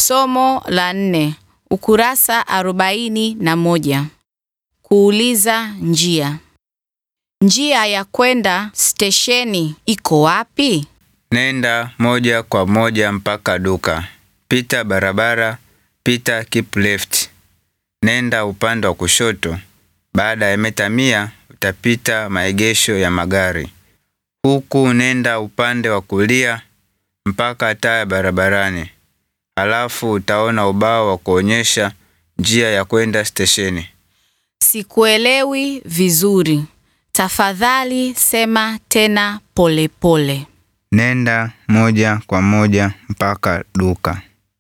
Somo la nne, ukurasa arobaini na moja. Kuuliza njia. Njia ya kwenda stesheni iko wapi? Nenda moja kwa moja mpaka duka. Pita barabara, pita keep left. Nenda upande wa kushoto. Baada ya mita mia utapita maegesho ya magari. Huku nenda upande wa kulia mpaka taa ya barabarani. Halafu utaona ubao wa kuonyesha njia ya kwenda stesheni. Sikuelewi vizuri. Tafadhali sema tena polepole pole. Nenda moja kwa moja mpaka duka.